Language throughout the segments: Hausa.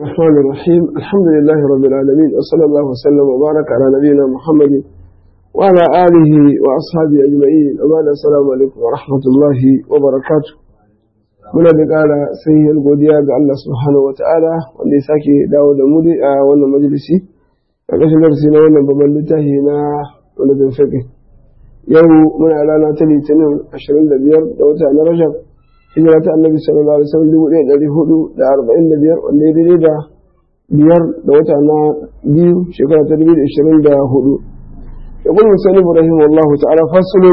الرحمن الرحيم الحمد لله رب العالمين وصلى الله وسلم وبارك على نبينا محمد وعلى آله وأصحابه أجمعين وبعد السلام عليكم ورحمة الله وبركاته muna da ƙara sahihar godiya ga Allah subhanahu wa ta'ala wanda ya sake dawo da mu a wannan majalisi a ƙashin darasi na wannan babban littafi na wani bin fiƙi yau muna rana ta litinin 25 da wata na rajab hijira ta annabi sallallahu alaihi wasallam dubu ɗaya ɗari hudu da arba'in da biyar wanda ya daidai da biyar da wata na biyu shekara ta dubu da ishirin da hudu يقول المسلم رحمه الله تعالى فصل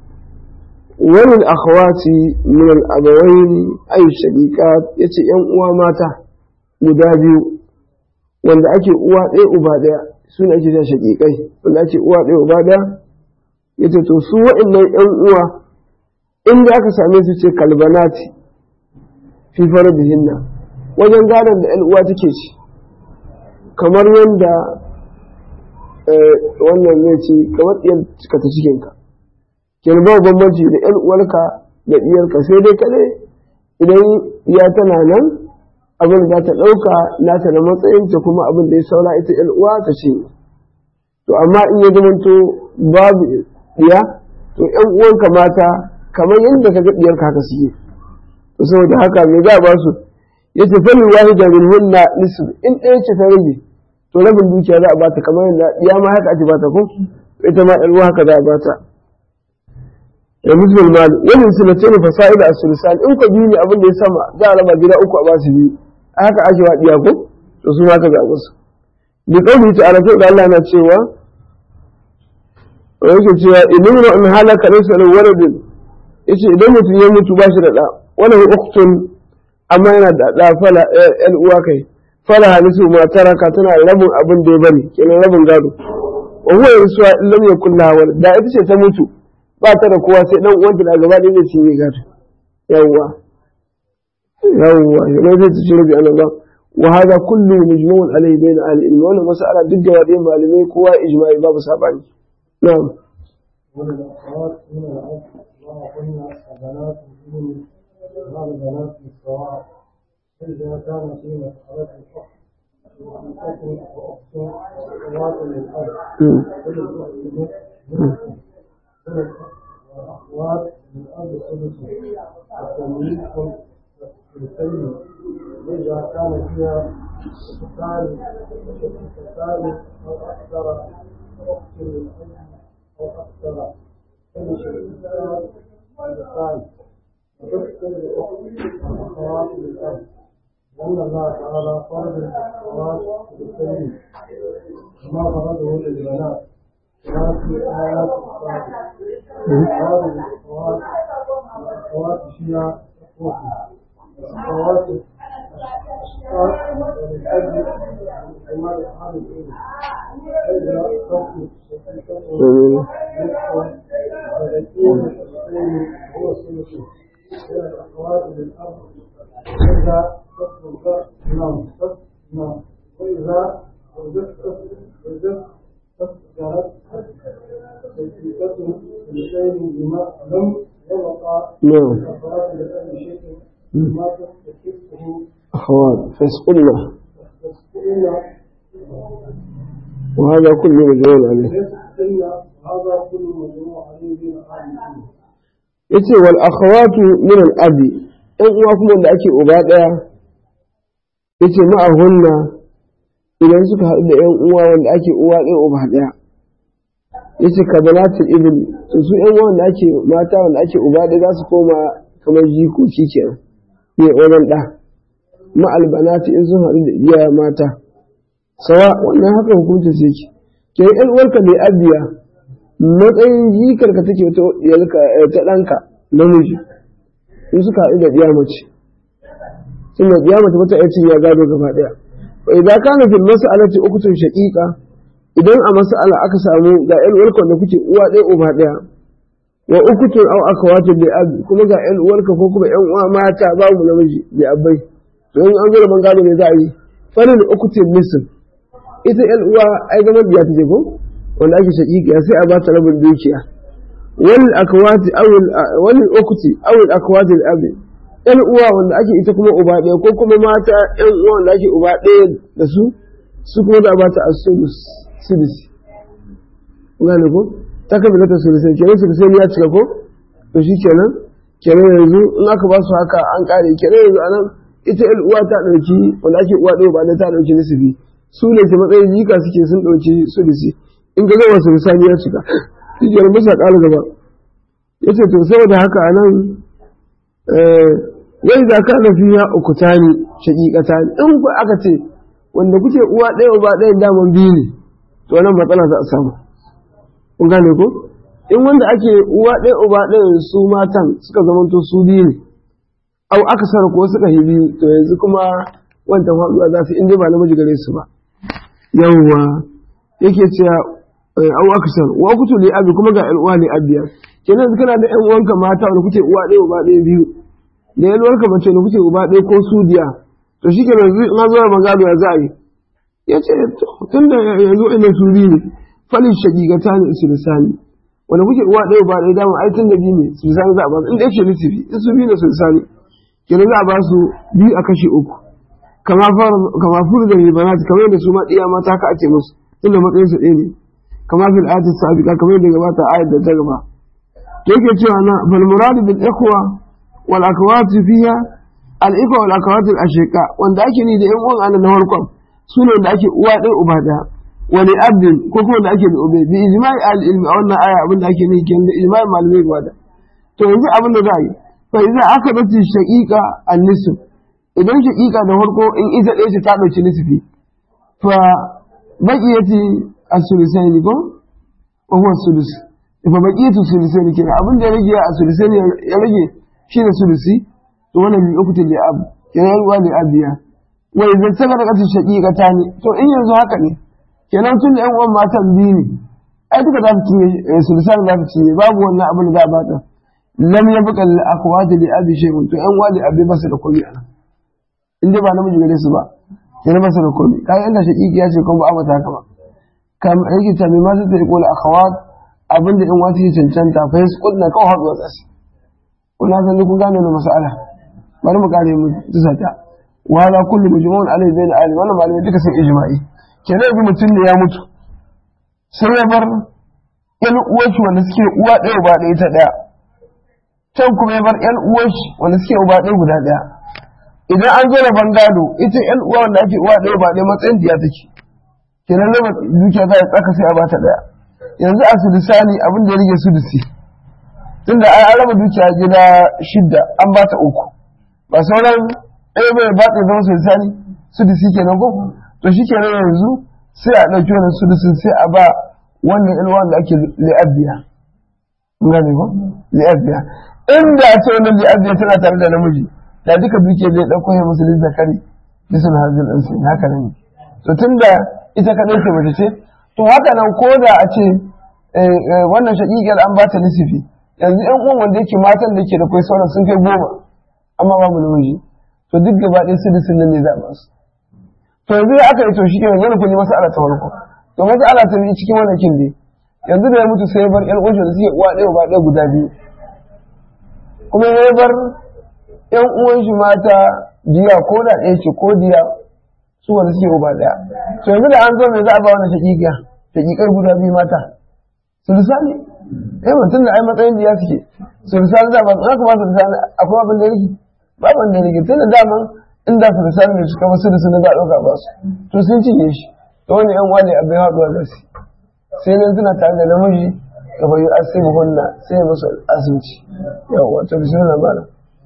وللأخوات من الأبوين أي شقيقات يتي ‘yan uwa mata guda biyu wanda ake uwa ɗaya uba ɗaya suna ake ta shaƙiƙai wanda ake uwa ɗaya uba ɗaya yace to su waɗannan ‘yan uwa inda aka same su ce kalbanati fi farbihinna wajen gadon da ‘yan uwa take ci kamar yadda wannan zai ce kamar ɗiyar ka ta cikinka kenan ba bambanci da ‘yan uwarka da ɗiyarka sai dai kaɗai idan ya tana nan abin da ta ɗauka nata da matsayinta kuma abin da ya saura ita ‘yan uwa ta ce to amma in ya zamanto babu ɗiya to ‘yan uwanka mata kamar yadda ka ga ɗiyarka haka suke to saboda haka me za a ba su ya ce fali wahida min hunna nisf in ɗaya ce ta rage to rabin dukiya za a bata kamar yadda ɗiya ma haka ake bata ko ita ma ɗan haka za a bata da musulman malu wani sulace ne fasa'ila a sulusan in ka biyu ne abin da ya sama za a raba gida uku a ba su biyu a haka ake wa ɗiya ko to su ma ka zaɓa su bi ƙauni ta ala da Allah na cewa wa yake cewa idan in halaka laysa lahu waladun yace idan mutum ya mutu ba shi da ɗa wani uktun amma yana da ɗa fala ƴan uwa kai fala halisu ma taraka tana rabin abin da ya bari kenan rabin gado wa huwa yasuwa in lam yakul laha walad da ita ce ta mutu ba ta da kowa sai dan uwanta da gaba ɗaya zai cinye gado yawwa yawwa yana zai ci rabi an Allah wa hada kullu mujmu'un alayhi bayna ahli ilmi wannan mas'ala duk da wadai malamai kowa ijma'i babu sabani na'am وللأخوات من الأب وهن بنات من بعض بنات السواء إذا كان في مسألة الحكم وأخت وأخت وأخوات للأب والأخوات للأب ثلث وتمليك الثلثين إذا كان فيها شقتان شقتان أو أكثر أخت للأب أو أكثر فمن شقتان شقتان وتكثر الأخت والأخوات للأب لأن الله تعالى فرض الأخوات للثلثين كما فرضه للبنات في آيات الصالح هذه الأخوات الأخوات فيها أخوتها الأخوات الأشقاء وللأجل عمال أصحاب العلم إذا تخرج شقيقته نصفا فيكون الشقيقين هو الثلث إلى الأخوات للأب إذا تخرج نعم نعم وإذا وجدت وجدت فسرت حقيقته بشيء بما لم يبقى نعم الأخوات لأي شيء ما تستحقه أخوات فاسقلنا تستحقنا وهذا كله مجموع عليه تستحقنا هذا كل مجموع عليه بين أهل yace wal akhawatu min al abi ɗan uwa kuma da ake uba ɗaya yace ma'ahunna idan suka haɗu da ƴan uwa wanda ake uwa ɗaya uba ɗaya yace ka banatul ibn to su ƴan uwa wanda ake mata wanda ake uba ɗaya za su koma kamar jikoki kenan ne wajen ɗa ma'al banati in sun haɗu da iyaye mata sawa wannan haka hukuncin sai ke ke ƴan uwarka mai abiya matsayin jikar ka take ta ɗiyarka ta ɗanka namiji in suka haɗu da ɗiya mace sun da ɗiya mace mata ya ya gado gaba ɗaya wa idan kana fil mas'alati ukutun shaqiqa idan a mas'ala aka samu ga ƴan uwarka da kuke uwa ɗaya uba ɗaya wa ukutun aw akhawatu bi ab kuma ga ƴan uwarka ko kuma ƴan uwa mata babu namiji bi abai to in an zo da bangare ne za a yi falil ukutun nisf ita ƴan uwa ai zaman biya take ko wanda ake shaƙiƙiya sai a ba ta rabin dukiya wal akwati awil wal ukhti awil akwati al abi ƴan uwa wanda ake ita kuma uba ɗaya ko kuma mata ƴan uwa wanda ake uba ɗaya da su su kuma da ba ta as-sulus sulusi gane ko ta kafa ta sulusai kenan sulusai ya cika ko to shi kenan kenan yanzu in aka ba su haka an kare kenan yanzu anan ita ƴan uwa ta ɗauki wanda ake uwa ɗaya ba ɗaya ta ɗauki nisibi su ne ke matsayin jika suke sun ɗauki sulusi in ga gaba sulusani ya cika shi kenan bisa ƙara gaba ya ce to saboda haka a nan wai za ka na fiya uku tani shaƙiƙata ne in ku aka ce wanda kuke uwa ɗaya uba ɗaya daman biyu ne to nan matsala za a samu kun gane ko in wanda ake uwa ɗaya uba ɗaya su matan suka zamanto su biyu ne au aka sara ko suka yi biyu to yanzu kuma wancan faɗuwa za su inda ba namiji gare su ba yawwa yake cewa au aka sara wa kutu li abi kuma ga ƴan uwa li abiya kenan kana da ƴan uwanka mata wanda kuke uwa ɗaya uba ɗaya biyu da ƴan uwanka mace da kuke uba ɗaya ko su diya to shi kenan yanzu in zo magana ya za a yi ya ce tun da yanzu ina su biyu ne falin shaƙiƙata ne su lisani wanda kuke uwa ɗaya uba ɗaya dama ai tun da biyu ne su lisani za a ba su in ɗaya ce lisifi in su biyu ne su lisani kenan za a ba su biyu a kashe uku kama furu da ribanat kamar yadda su ma ɗiya mata haka ake musu tun da matsayinsu ɗaya ne kama fil ayatul sabiqa kamar yadda gabata ayat da ta gaba to yake cewa na bal muradu bil ikhwa wal akwat fiha al ikhwa wal akwat al ashiqa wanda ake ni da yan uwan Allah na farkon su ne da ake uwa ɗaya uba ɗaya wani abdin ko kuma da ake da ube bi ijma'i al ilmi a wannan aya abin da ake ni kenan da ijma'i malamai gaba da to yanzu abin da za a yi fa idan aka dace shaqiqa an nisf idan shaqiqa da farko in ita ɗaya ce ta ɗauki nisfi fa baqiyati as-sulusaini ko wa huwa sulus fa baqiyatu sulusaini kenan abin da ya rage a sulusaini ya rage shi da sulusi to wannan bi ukutul li ab kenan ruwa li abiya wa idan saka da kasu shaqiqa ta ne to in yanzu haka ne kenan tun da yan uwan matan biyu ne ai duka za su cinye sulusani za su cinye babu wannan abin da za a bata lam yabqa lil akhwati li abi shay'un to yan wali abi basu da komai anan in dai ba namiji gare su ba kenan basu da komai kai inda shaqiqi ya ce ko ba a mata haka ba kam yake ta mai masu ta ikola akhawat abinda in wata ke cancanta fa yasu kudna kawai haɗuwa tsasi kuna san kun gane na mas'ala bari mu kare mu tusa ta wa la kullu mujmu'un alayhi bayna ahli wannan malamai duka sun ijma'i kenan yanzu mutum ne ya mutu sai ya bar yan uwanshi wanda suke uwa ɗaya uba ɗaya ta ɗaya can kuma ya bar yan uwanshi wanda suke uba ɗaya guda ɗaya idan an zo da bangado ita yan uwa wanda ake uwa ɗaya uba ɗaya matsayin diya take kenan raba dukiya za a tsaka sai a bata daya yanzu a sudusani abin da ya rage sudusi tunda an raba dukiya gida shidda an bata uku ba sauran ɗaya bai ba ta zama sudusani sudusi kenan ko to shi kenan yanzu sai a ɗauki wannan sudusin sai a ba wannan ilwan da ake li'abiya kun gane ko li'abiya inda a ce wannan li'abiya tana tare da namiji da duka dukiyar zai ɗauko ya musulun zakari bisa na hajjin ɗansu haka nan to tunda ita kaɗai ce mace ce to haka nan ko da a ce wannan shaƙiƙiyar an ba ta nisifi yanzu ƴan uwan wanda yake matan da ke da kai sauran sun kai goma amma babu namiji to duk gaba ɗaya su disin nan ne za a ba su to yanzu ya aka yi to shi kenan yana kun yi masala ta farko to masala ta biyu cikin wannan kin dai yanzu da ya mutu sai ya bar ƴan uwan da suke uwa ɗaya ba ɗaya guda biyu kuma ya bar ƴan uwan shi mata diya ko da ɗaya ce ko diya su wanda suke uba daya to yanzu da an zo mai za a ba wannan shakikiya shakikar guda biyu mata su lisani eh mutum da ai matsayin da ya suke su lisani da ba za ka ba su lisani akwai abin da yake ba abin da yake tunda daman inda su lisani ne suka wasu da suna da ɗauka ba su to sun cinye shi to wani yan wani abin haɗuwa da su sai nan suna tare da namiji ka bayu asibu hunna sai musu asibiti yawa to bismillah bana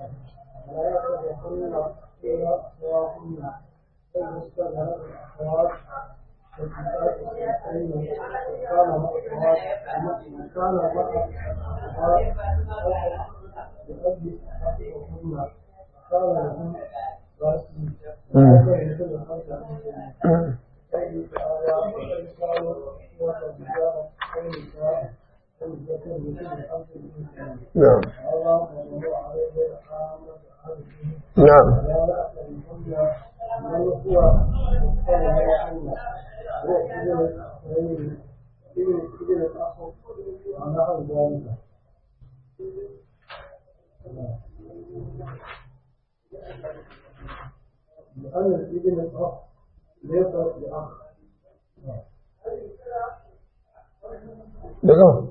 نعم نعم لأن الابن الأخ ليس بأخ da gama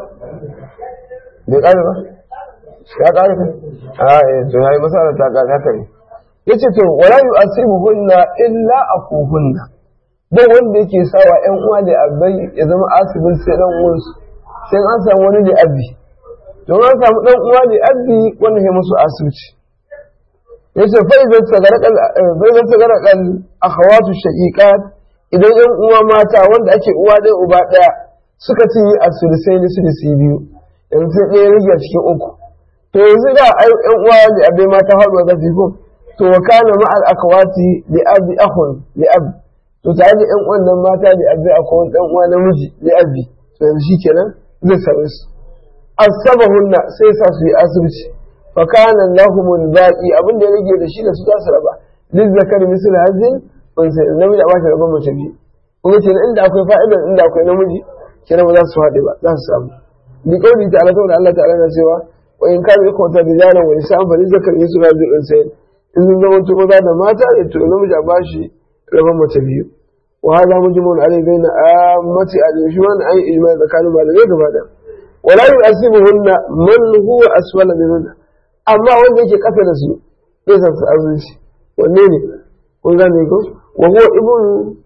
bai ƙare ba ya ƙare ka a eh to yayi masala ta ƙare haka ne yace to wala yu'asibuhunna illa akuhunna ba wanda yake sawa ƴan uwa da abai ya zama asibin sai dan uwansu sai an samu wani da abi to an samu dan uwa da abi wanda ya musu asibiti yace fa idan tagarakal fa idan tagarakal akhawatu shaqiqat idan ƴan uwa mata wanda ake uwa ɗaya uba ɗaya suka ci a sulisai da sulisi biyu yanzu sai ɗaya rage cikin uku to yanzu da ai ƴan uwa da abai mata haɗuwa za su yi ko to wa kana ma'al akhawati li abi akhun li abi to tare da ƴan uwan nan mata da abai akwai ɗan uwa namiji li abi to yanzu shikenan zai same su asabahunna sai sa su yi asibiti fa kana lahumul baqi abin da ya rage da shi da su za su raba lil zakari misal hazin unsa namiji a ba shi rabon mace biyu kuma ce inda akwai fa'idar inda akwai namiji kenan ba za su haɗe ba za su samu bi kauli ta ala saboda Allah ta'ala na cewa wa in kana yakum ta rijalan wa nisa'an fa lizakar yusu razi unsayin in sun zama to maza da mata da to namiji a bashi rabon mace biyu wa hada mujmun alai baina ammati al-shuwan ay ijma' tsakanin malamai gaba da wala yu'asibuhunna man huwa asfala minhunna amma wanda yake kasa da su zai san su azunci wanne ne kun gane ko wa huwa ibn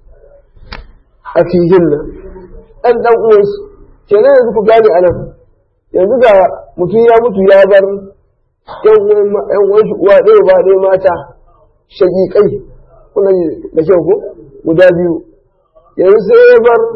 akihinna dan dan uwansu kenan yanzu ku gane anan yanzu ga mutum ya mutu ya bar yan uwan shi uwa ɗaya ba ɗaya mata shaƙiƙai kuna da kyau ko guda biyu yanzu sai ya bar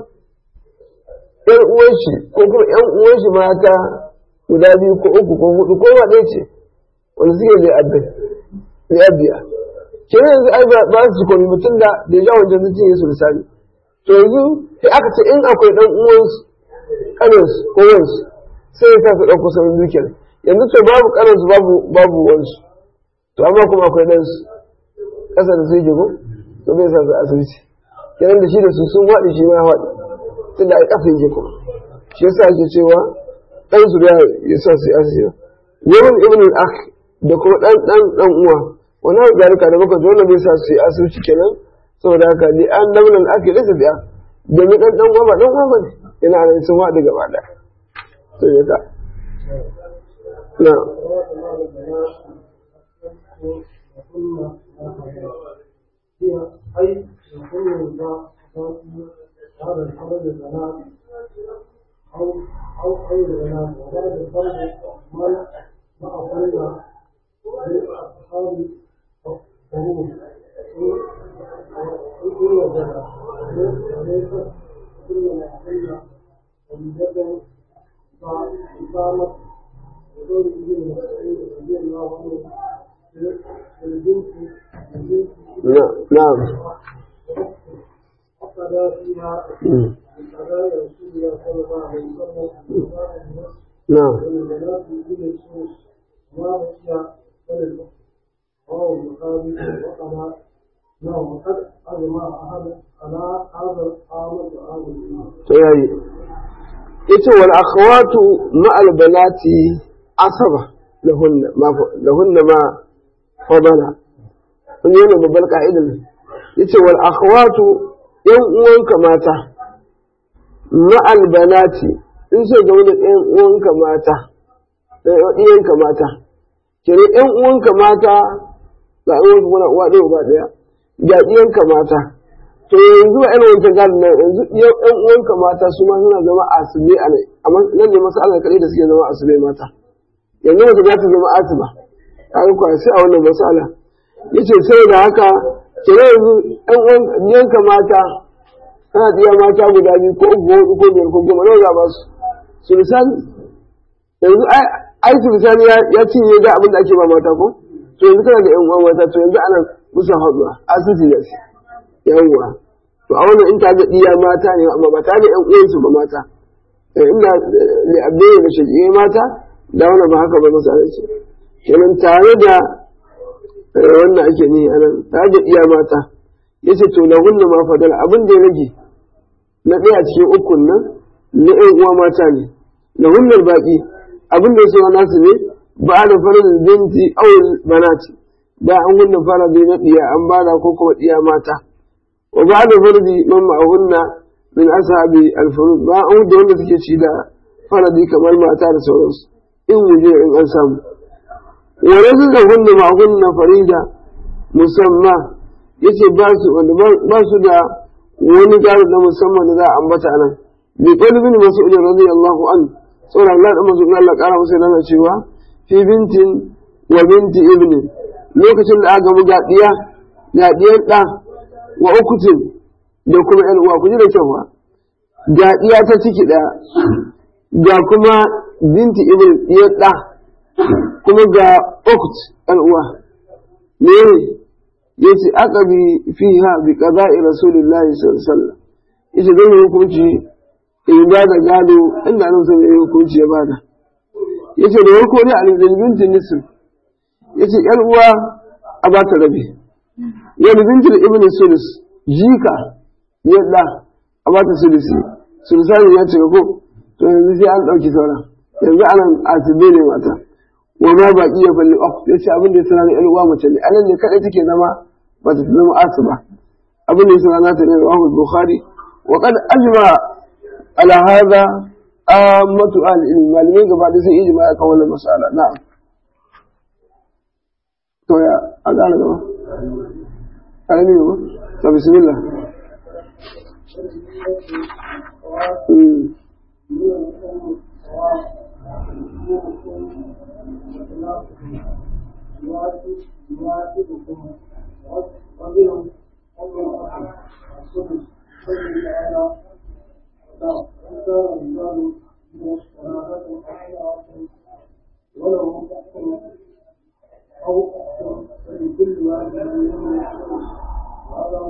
yan uwan shi ko kuma yan uwan shi mata guda biyu ko uku ko hudu ko ma ɗaya ce wanda suke da abin da abiya kenan yanzu ai ba su komi mutum da da ya wajen zuci ya su misali to yanzu sai aka ce in akwai ɗan uwansu ƙaninsu ko wansu sai ya sa su ɗauko sauran dukiyar yanzu to babu ƙaninsu babu babu wansu to amma kuma akwai ɗansu ƙasa da sai jigo to bai sa su asibiti kenan da shi da su sun waɗi shi ma ya waɗi tunda ai ƙasa yake kuma shi yasa ake cewa ɗansu da ya sa su asibiti yawan ibn al-akh da kuma ɗan ɗan ɗan uwa wani hau zarika da muka zo na bai sa su asibiti kenan saboda haka li an namnan ake lisa biya domin ɗan ɗan uwa ba ɗan uwa ba ne yana nan sun waɗi gaba da sai ya ka na هي أي يكون الله هذا الحرج البنات أو أو أي البنات وبعد الفرد من مع فرد من أصحاب الحروب إن وجد وليس كل ما حل ومجد فقامت وقول ابن مسعود رضي الله عنه البنت البنت na'am فقد فيها الحدايا رسول الله صلى الله عليه وسلم na'am والبنات من السوس ما بقي فلل رواه البخاري وقال نعم وقد أجمع أحد على هذا القامة وهذا الإمام to yayi ita wal akhawatu ma'al banati asaba lahunna ma lahunna ma fadala kun yi babbar ka'idar yace wal akhawatu yan uwanka mata ma'al banati in sai ga wani yan uwanka mata ɗiyanka mata kire yan uwanka mata ga yan uwanka kuna uwa ɗaya uba ɗaya ga ɗiyanka mata to yanzu a irin wancan gadon nan yanzu yan uwanka mata su ma suna zama asibe a nan amma nan ne masu Allah da suke zama asibe mata yanzu mace za ta zama asiba a yi kwa sai a wannan masala yace sai da haka kira yanzu yan uwan yanka mata kana diya mata guda biyu ko uku ko hudu ko biyar ko goma nawa za ba su su misali yanzu ai su misali ya cinye da abin da ake ba mata ko to yanzu kana da yan uwan mata to yanzu ana musu haɗuwa asisi da shi yawwa to a wannan in ta ga iya mata ne amma ba ta da ƴan uwansu ba mata inda li abdai da shaqiye mata da wannan ba haka ba masa ce kenan tare da wannan ake ni anan tare da iya mata yace to lahunna ma fadal abin da ya rage na ɗaya cikin ukun nan na ƴan uwa mata ne lahunna baqi abin da ya nasu ne ba da farin binti awul banati ba an gunna faradi na diya an bada ko kuma diya mata wa ba da fardi man ma'ahunna min ashabi al-furud ba an da wanda suke ci da faradi kamar mata da sauransu in wuje in an samu wa razqa hunna ma'ahunna farida musamma yace ba su wanda ba su da wani gado na musamman da za a ambata nan bi qalbin mas'ud radiyallahu an saboda Allah da mas'ud Allah kara masa yana cewa fi bintin wa binti ibnin lokacin da aka ga diya ga diyar da wa ukutin da kuma yan uwa ku ji da kyau ba ga diya ta ciki daya ga kuma binti ibn diyar da kuma ga ukut yan uwa ne yace aqabi fiha bi qada'i rasulillahi sallallahu alaihi wasallam yace zan yi hukunci in ba da gado inda nan sai yi hukunci ya bada yace da farko ne al binti nisf yace yar uwa a ba ta rabi wani binti ibn sulus jika yadda a ba ta sulusi sulusani ya ce ko to yanzu sai an dauki sauran yanzu anan asibe ne mata wa ma baki ya falli ok yace abin da ya sanar yar uwa mace ne anan ne kadai take zama ba ta zama asiba abin da ya sanar nata ne rawahu bukhari wa qad ajma ala hadha ammatu ahli ilmi malamai gaba da sun ijma ya kawo wannan masala na'am to ya a gane gaba ƙarami ne ba ta bismillah ولو أو لكل واحد منهم هذا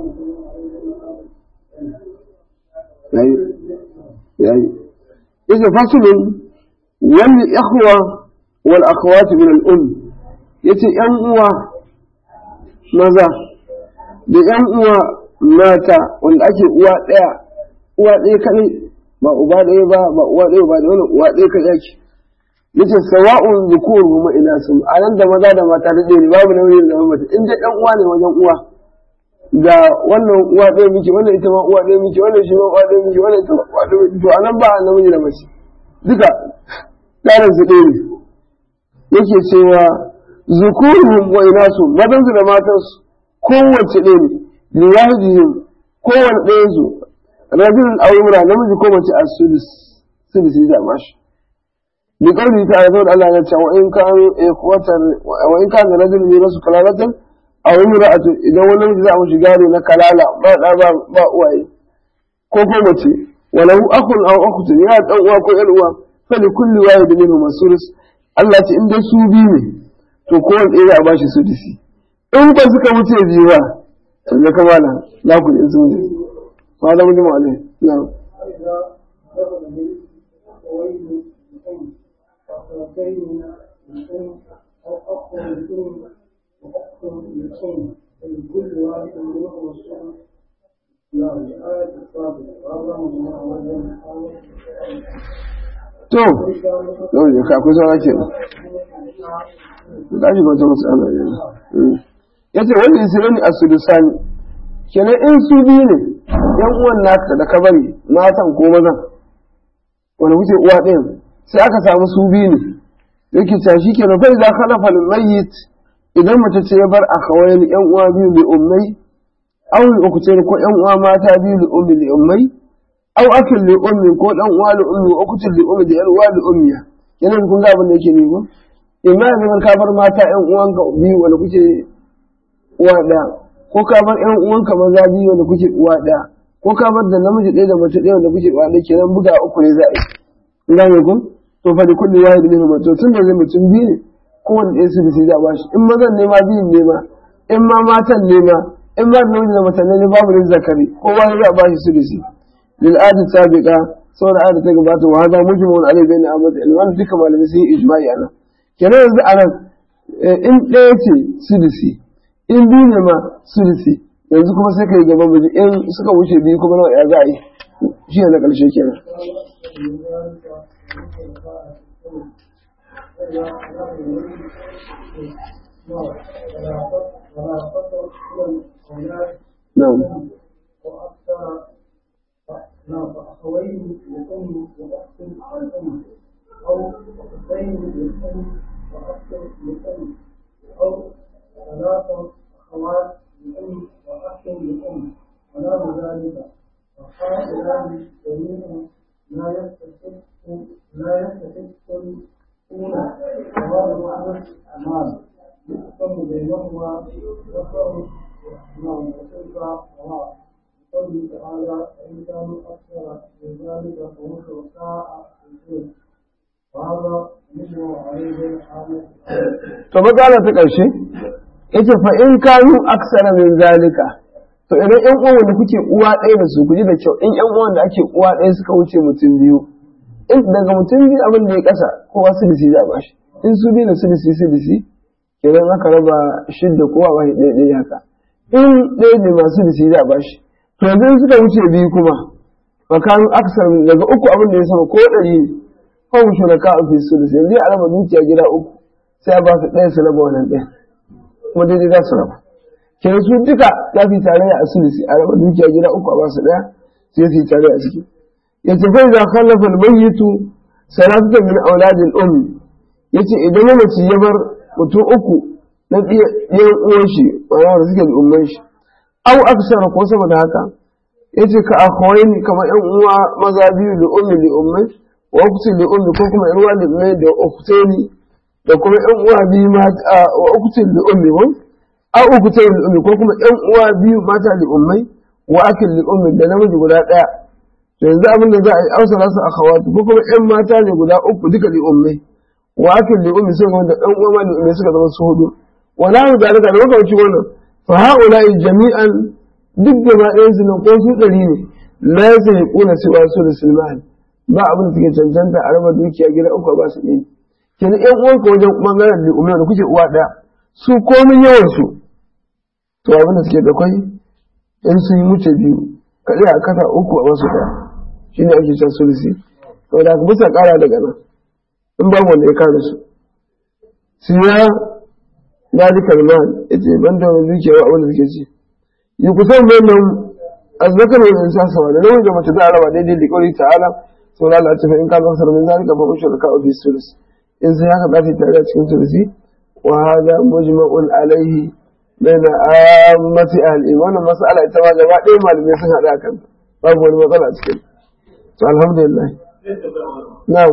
yayi yayi yace fasulun wal ikhwa wal akhawat min al um yace yan uwa maza da yan uwa mata wanda ake uwa daya uwa daya kadai ba uba daya ba ba uwa daya ba da wani uwa daya kadai ake yace sawa'un zukuruhum ila sum anan da maza da mata da ne babu nauyin da mace in dai dan uwa ne wajen uwa ga wannan uwa ɗaya miki wannan ita ma uwa ɗaya miki wannan shi ma uwa ɗaya miki wannan ita ma uwa ɗaya miki to anan ba namiji da mace duka tsarin su ɗaya ne yake cewa zukuruhum wa inasu mazan su da matan su kowace ɗaya ne liwahidihim kowane ɗayan su rajulun aw imra namiji ko mace a sudus sudus da bashi bi qawli ta'ala saboda Allah ya ce wa in kanu ikhwatan wa in kana rajulun yurasu kalalatan a wani ra'atu idan wani namiji za a mishi gado na kalala ba da ba ba uwaye ko ko mace walahu akhun aw ukhtun ya dan uwa ko yar uwa fa li kulli wahid minhum sulus Allah ce in dai su bi ne to ko wanda ɗaya a bashi sudisi in ba suka wuce biyu ba da kamala la ku in sun ne ma da mutum alai na وأخذ للأم لكل واحد منهم السنة لا الآية السابقة هذا من to yau ne ka akwai saura ke da shi wata matsala ne ya ce wanda isra ne a sudusani kenan in su biyu ne yan uwan naka da ka bari matan ko mazan wanda kuke uwa ɗayan sai aka samu su biyu ne yake ta shi kenan fa idza khalafa al-mayyit idan mace ce ya bar akhawain yan uwa biyu li ummai aw li ukutayn ko yan uwa mata biyu li ummi li ummai aw akil li ummi ko dan uwa li ummi wa ukutul li ummi da yar uwa li ummiya yana kun ga abin da yake ne ko imma yanzu ka bar mata yan uwan ka biyu wanda kuke uwa ɗaya ko ka bar yan uwan ka maza biyu wanda kuke uwa ɗaya ko ka bar da namiji ɗaya da mace ɗaya wanda kuke uwa ɗaya kenan buga uku ne za a yi gane ku to fa da kulli wahid minhum to tun da zai mutum biyu ne kowane ɗaya su bisi za a bashi in mazan ne ma biyun ne ma in ma matan ne ma in ma da namiji da mace ne babu ne zakari kowa ne za a bashi su bisi lil adi sabiqa saboda ayat ta gabata wa hada mujmun alai bayna ahmad ilman duka malamai sun yi ijma'i anan kenan yanzu anan in ɗaya ce sudisi in biyu ne ma sudisi yanzu kuma sai kai gaban miji in suka wuce biyu kuma nawa ya za a yi shi ne na ƙarshe kenan ولا فقر إلى الأولاد na'am وأكثر نعم فأخوين لأم وأخت لأم أو أختين لأم وأخت لأم أو ثلاثة أخوات لأم وأخت لأم ونحو ذلك وهؤلاء جميعا لا يستحق لا يستحقون ثواب معنى المال يقسم بينهما وفر نعم وتلك وراء قوله تعالى فإن كانوا أكثر من ذلك فهم شركاء في الإثم وهذا يجمع عليه الحامل to matsala ta ƙarshe yace fa in kanu aksara min zalika to idan ƴan uwan da kuke uwa ɗaya da su kuji da kyau in ƴan uwan da ake uwa ɗaya suka wuce mutum biyu in daga mutum biyu abin da ya ƙasa kowa silisi za a bashi in su biyu da silisi silisi kenan aka raba shidda kowa ba shi ɗaya ɗaya haka in ɗaya ne masu silisi za a bashi to yanzu in suka wuce biyu kuma fa kanu aksara min daga uku abin da ya sama ko ɗari ne kawai shuraka a fi silisi yanzu a raba dukiya gida uku sai a ba su ɗaya su raba wannan ɗaya kuma daidai za su raba kenan su duka za su yi tarayya a sulisi a raba dukiya gida uku a ba su ɗaya sai su yi tarayya a ciki ya ce fa idza khallafa al-mayyitu salatatan min auladil um yace idan mamaci ya bar mutum uku na ɗiyan uwan shi wanda wanda suke da umman shi au aksara ko sama da haka yace ka akhawaini kamar yan uwa maza biyu da ummi da ummai wa ukhti da ummi ko kuma yan uwa da ummai da ukhtaini da kuma ƴan uwa biyu mata wa ukutin da ummi ko a ukutin da ummi ko kuma ƴan uwa biyu mata da ummai wa akil da ummi da namiji guda ɗaya to yanzu abin da za a yi ausa rasu a khawatu ko kuma ƴan mata ne guda uku duka da ummai wa akil da ummi suka da ƴan uwa ma da ummai suka zama su hudu wala hu zalika da makamancin wannan fa haula'i jami'an duk gaba ɗayan su nan ko su ɗari ne la yasahiquna siwa sulsul ba abin da suke cancanta a raba dukiya gida uku ba su ɗaya kenan ƴan uwanka wajen ɓangaren da umar da kuke uwa ɗaya su komin yawan su to abin da suke da kwai in sun yi wuce biyu kaɗai a kasa uku a wasu ɗaya shi ne ake can sulisi to da ka bisa ƙara daga nan in ba wanda ya kare su siya ya ji kalman ya ce ban da wani dukiya abin da suke ci yi kusan mai nan azzakar wani insa sama da namiji da mace za a raba daidai da ƙauri ta'ala sau da Allah ce fa in ka zan sarmin zalika fa ushur ka fi sulisi in sai haka za ta tare a cikin tursi wa hada mujma'un alaihi baina ammati ahli wannan mas'ala ita ma gaba ɗaya malamai sun haɗa kan babu wani matsala a cikin to alhamdulillah na'am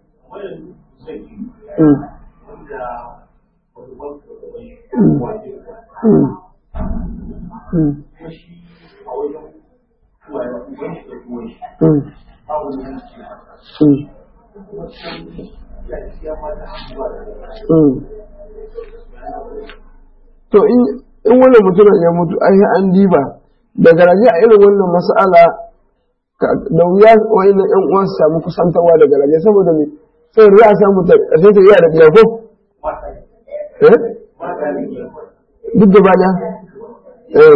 to in wannan mutumin ya mutu ai an diba da garaje a irin wannan mas'ala da wuya wa'annan yan uwan su samu kusantarwa da garaje saboda me sai za a samu ta ƙarshe ta iya da biya ko eh duk da bada eh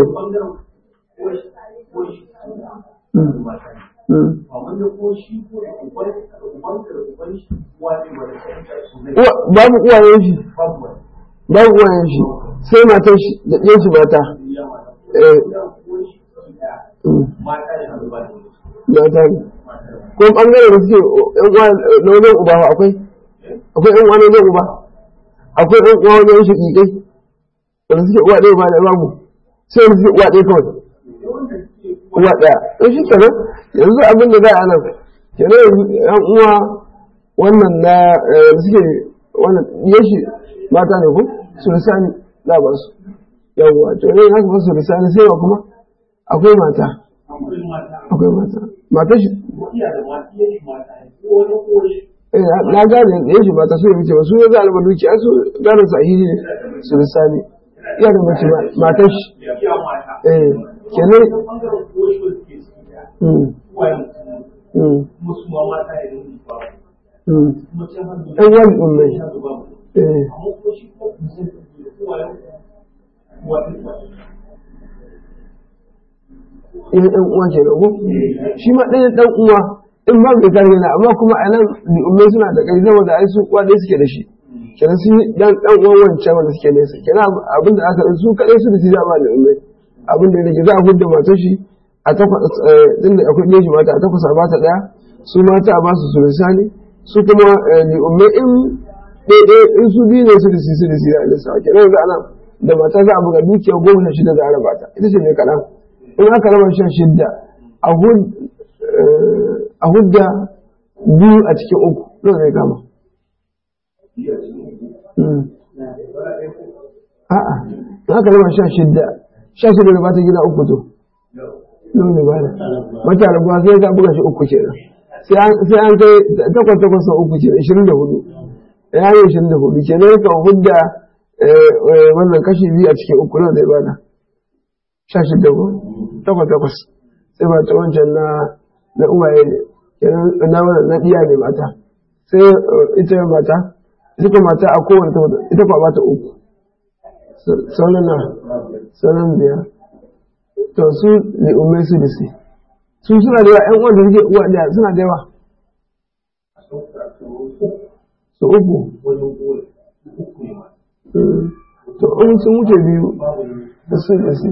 babu uwayen shi babu uwayen shi sai matar shi da ɗiyan shi mata mata ne ko ɓangare da suke yan uwa na wajen uba akwai akwai yan uwa na wajen uba akwai yan uwa wajen shi ƙiƙai wanda suke uwa ɗaya ba da babu sai wanda suke uwa ɗaya kawai uwa ɗaya in shi kenan yanzu abin da za a nan kenan yanzu yan uwa wannan na suke wannan yashi mata ne ko sulisani za ba su yawwa to ne haka fa sulisani sai wa kuma akwai mata akwai mata mata shi na gane da yashi mata su yi ba su ne za a alba duki an su gane sahihi ne sulisani iya da mace matar shi eh kenan ɗan wani ummai ina ɗan uwa ke rago shi ma ɗaya ɗan uwa in ba bai kare na amma kuma a nan ummai suna da ƙarfi saboda ai su uwa ɗaya suke da shi kenan sun yi dan dan uwan wancan wanda suke nesa kenan abin da aka su kadai su da su zama da umai abin da yake za a hudda matar shi a takwas din da akwai ɗaya shi mata a takwas a bata ɗaya su mata a basu su lisani su kuma li umai in ɗaya in su biyu ne su da su su da su da alisa kenan yanzu ana da mata za a buga dukiya goma sha shida za a raba ta ita ce mai kaɗan in aka raba sha shida a hudda biyu a cikin uku nawa zai kama a'a in aka raba sha shida sha shida da ba ta gida uku to nawa ne bada mata rabuwa sai ka buga shi uku kenan sai an kai takwas takwas sau uku kenan ishirin da hudu ya yi ishirin da hudu kenan kan hudda wannan kashi biyu a cikin uku nan zai bada sha shida ko takwas takwas sai ba ta wancan na na uwaye ne kenan na wannan na iya ne mata sai ita mata ita kuma mata a kowane ta ita kuma bata uku sauran na sauran biyar to su ne umai su da su su suna da yawa ƴan uwan da suke uwa da suna da yawa su uku to in sun wuce biyu da su da su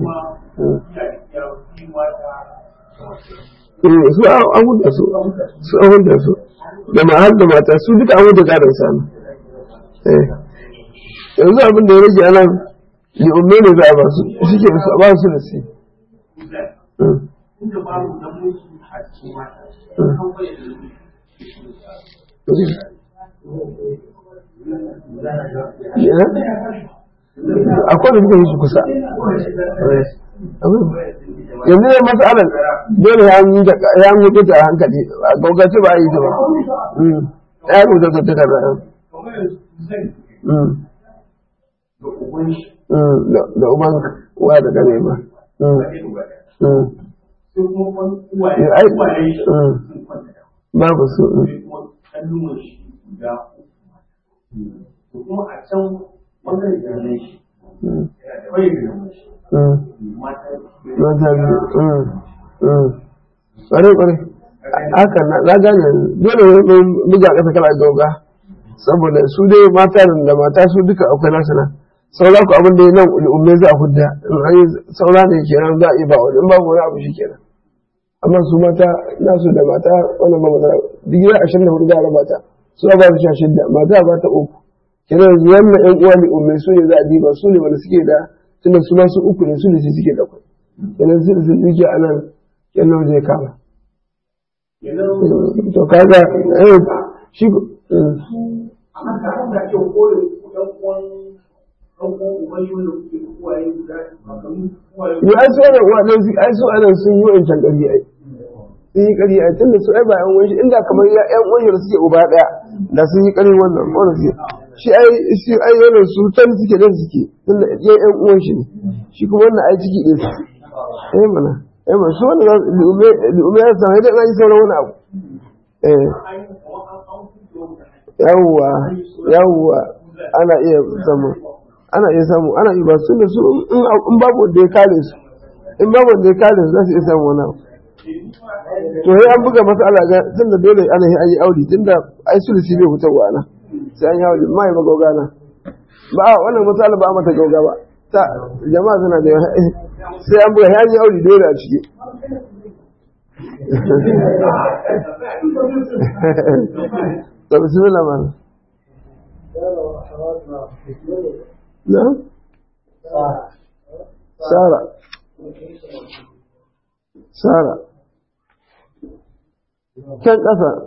su an huda su su an huda su da mahal da mata su duka an huda gadon sami yanzu abin da ya rage anan li umme ne za a ba su shi ke su a ba su da su akwai da suka yi su kusa yanzu ne matsalar dole ya yi ya yi kuta a hankali a gaugace ba a yi ta ba ya yi kuta ta kada da uban wa da gane ba babu su kuma a can bangaren jami'ai shi da bai da mata ƙwarai ƙwarai haka na gane dole ne buga ƙasa kala gauga saboda su dai mata da mata su duka akwai nasu nan saura ku abin da ya nan umme za a hudda in an yi saura ne kenan za a iya ba wani in babu wani abu shi kenan amma su mata nasu da mata wannan ba matsala digiri ashirin da hudu za a raba ta su ba su sha shidda mata ba ta uku kenan yanzu wannan ƴan uwa ne umme su ne za a diba su ne wanda suke da tunda su masu uku ne su ne su suke da kwai kenan su sun duke a nan kenan zai kama to kaga eh shi amma tare da ake kore ɗan uwan ɗan uwan ubangi wanda kuke da uwaye guda makamu uwaye ya ai su ana uwa ɗan ai su ana sun yi wancan ƙarfi ai sun yi ƙarfi ai tunda su ai ba ƴan uwan shi inda kamar ya ƴan uwan da suke uba ɗaya da sun yi ƙarfi wannan wannan suke shi ai shi ai yana su tan suke da suke tunda ya ƴan uwan shi ne shi kuma wannan ai ciki ɗin su eh mana eh mana su wannan li'ume li'ume ya san idan an yi sauran wani abu eh yawwa yawwa ana iya samu ana iya samu ana iya ba su da su in babu wanda ya kare su in babu wanda ya kare su za su iya samu wani abu to sai an buga masala ga tunda dole ana yi an yi aure tunda ai sulusi bai fitarwa ana sai an yi aure mai ba gauga na ba wannan masala ba mata gauga ba ta jama'a suna da yawa sai an buga sai an yi aure dole a ciki to bismillah mana نعم سارة سارة كان أثر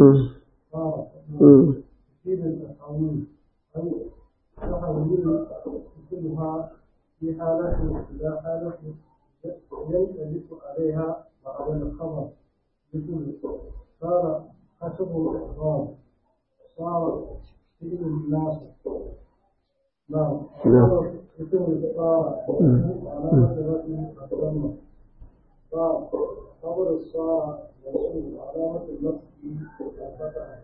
في حالة إلى حالة يلتبس عليها بعض الخبر مثل صار حسب الإحرام صار سيد الناس نعم اسم الفقارة علامة رسم الضمة خبر الصار يصير علامة النصب الفتحة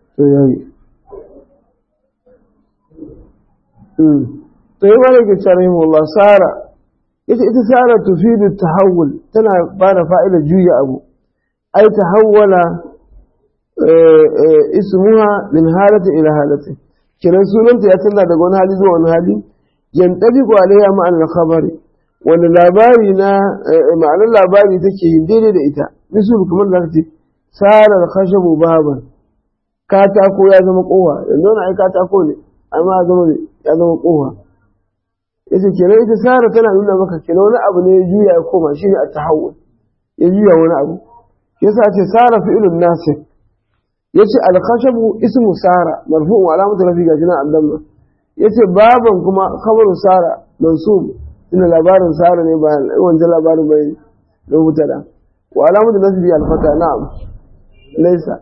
to yi wani ke cari Allah sara ita ita sara tufidu tahawul tana ba da fa'ida juya abu ai tahawwala ismuha min halati ila halati kenan sunanta ya canza daga wani hali zuwa wani hali yantabiqu alaiha ma'an al-khabari wani labari na ma'anar labari take yin daidai da ita misul kamar da ce sarar khashabu baban katako ya zama kowa yanzu wani ai katako ne amma ya zama ya zama kowa yace kenan ita sara tana nuna maka kenan wani abu ne ya juya ya koma shine a tahawul ya juya wani abu yasa ce sara fi'lun nasib yace al-khashabu ismu sara marfu'un alamatu rafi ga jinan allama yace baban kuma khabaru sara mansub ina labarin sara ne ba wancan labarin bai da mutada wa alamatu nasbi al-fata na'am laysa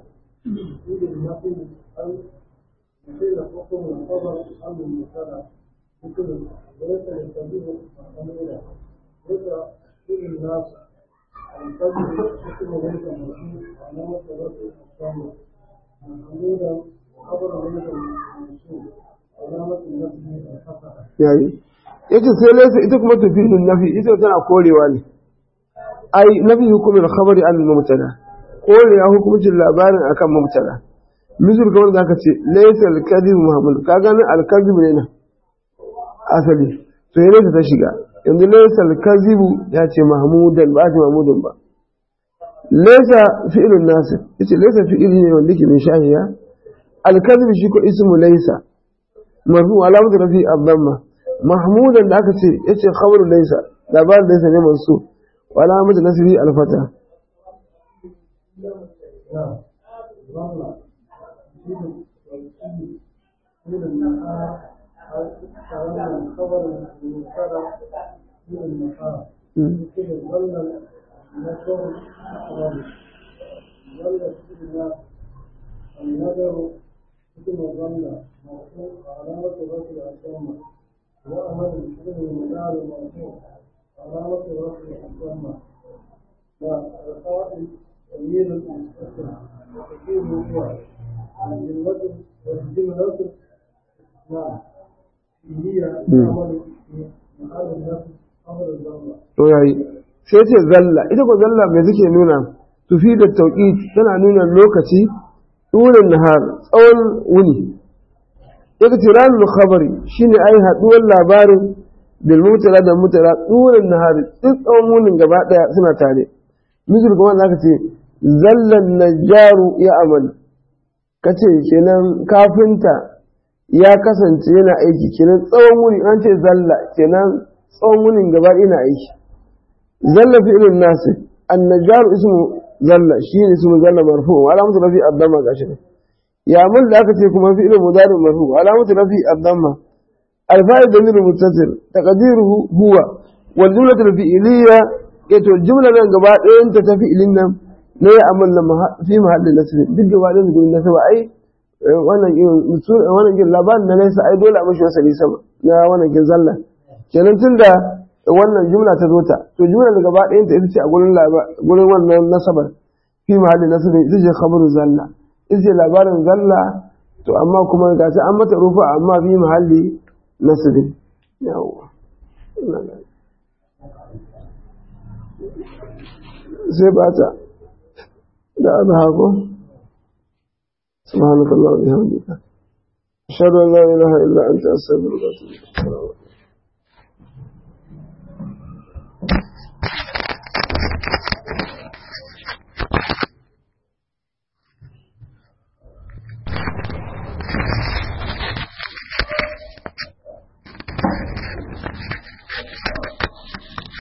قيل حكم الخبر عن المبتدا مثل وليس يستبيح الأميرة ليس في الناس الفجر حكم ليس مسلم علامة رفع الصامت الأميرة خبر ليس مسلم علامة النفي الفتحة yayi yace sai laysa ita kuma tufilun nafi ita tana korewa ne ai nafi hukumin khabari an mubtada korewa hukuncin labarin akan mubtada misal kamar da aka ce laysa al-kadhib muhammad ka gani al-kadhib ne na asali to yana ta shiga yanzu laysa al-kadhib ya ce mahmudan ba ce mahmudan ba laysa fi'lun nasib yace laysa fi'li ne wanda ke min shahiya al-kadhib shi ko ismu laysa marfu alamatu rafi ad-damma mahmudan da aka ce yace khabaru laysa labarin laysa ne mansu wa alamatu nasbi al-fata نعم ظل يجب والكي من النهار كلام الخبر المبتدا من النهار مثل ظل النشر الرابع ظل السنة النذر مثل ظل مرفوع علامة رفع الضمة وأمر مثل المدار مرفوع علامة رفع الضمة والقائل تمييز المستقر وتكييف هو الجملة والجملة نعم هي عمل في محل النفس أمر الضمة to yayi sai ce zalla ita ko zalla mai suke nuna tufi da tauki tana nuna lokaci ɗurin nahar tsawon wuni iktiranul khabari shine ai haduwar labarin bil mutala da mutala ɗurin nahar duk tsawon wunin gaba daya suna tare misal kuma zaka ce zallan najjaru ya amal kace kenan kafinta ya kasance yana aiki kenan tsawon wuni an ce zalla kenan tsawon wunin gaba ɗaya na aiki zalla fi'lun nasib an-najjar ismu zalla shine ismu zalla marfu wa alamatu rafi ad-damma gashi ne ya mun da aka ce kuma fi'lun mudari marfu wa alamatu rafi ad-damma al-fa'il damir muttasil taqdiruhu huwa wal jumlatu al-fi'liyya yato jumla nan gaba ɗayan ta ta fi'ilin nan ne ya amalla fi mahallin nasb duk gaba ɗayan gurin nasaba ai wannan wannan kin labarin na nesa ai dole a mashi wasali sama na wannan kin zalla kenan tunda wannan jumla ta zo ta to jumla da gaba ɗayan ta ita ce a gurin gurin wannan nasabar fi mahallin nasab ita ce khabaru zalla ita ce labarin zalla to amma kuma ga ta an mata rufa amma fi mahalli nasab yawa sai ba ta da abu hako سبحانك اللهم وبحمدك أشهد أن لا إله إلا أنت أستغفرك وأتوب إليك